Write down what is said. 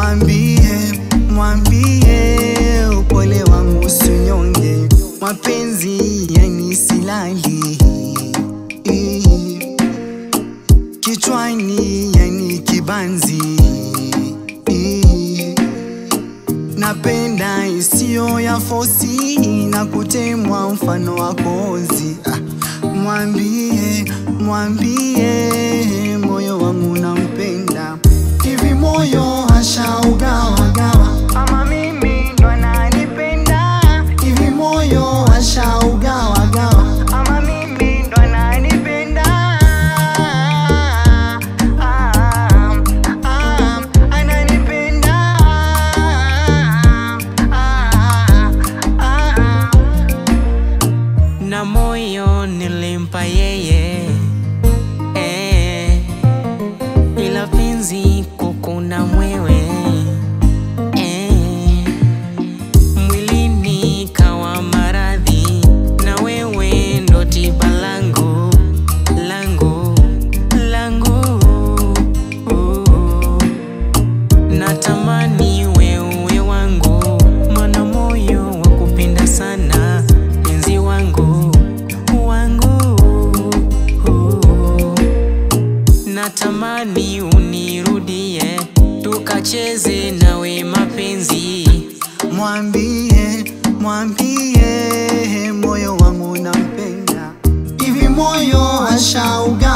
mwambie mwambie upole wangu usinyonge mapenzi yani silali kichwani yani kibanzi napenda isiyo ya fosi na kutemwa mfano wa kozi ah, mwambie mwambie moyo wangu nampenda hivi moyo ashaugawagawa ama mimi ndo ananipenda hivi moyo ashaugawagawa ama mimi ndo ananipenda ah, ah, ananipenda ah, ah, na moyo nilimpa yeye eh, ila penzi kukuna mwewe eh, mwilini kawa maradhi na wewe ndo tiba langu langu langu natamani wewe wangu mana moyo wa kupenda sana penzi wangu wangu natamani unirudie tukacheze nawe mapenzi mwambie mwambie moyo wangu nampenda hivi moyo ashauga